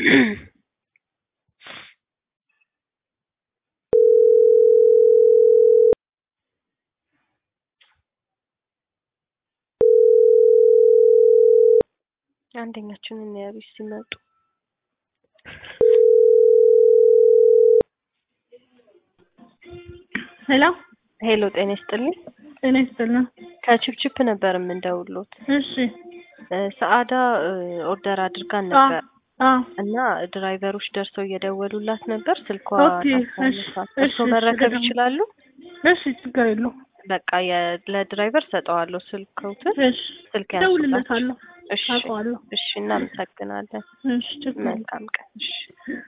አንደኛችንን እናያቤት ሲመጡ ሄሎ ሄሎ፣ ጤና ይስጥልኝ። ጤና ይስጥልን። ከቺፕቺፕ ነበር የምንደውሉት። እሺ ሰአዳ ኦርደር አድርጋን ነበር አዎ እና ድራይቨሮች ደርሰው እየደወሉላት ነበር። ስልኳ ኦኬ፣ እሺ፣ ታሳነሳት። እሺ፣ እርስዎ እሺ፣ መረከብ ገዳም። ይችላሉ? እሺ ችግር የለውም። በቃ የ- ለድራይቨር ሰጠዋለሁ ስልክዎትን። እሺ ስልክ ያስላችሁ። እደውልለታለሁ፣ እሺ አውቀዋለሁ። እሺ፣ እናመሰግናለን። እሺ ችግር የለውም። መልካም ቀን። እሺ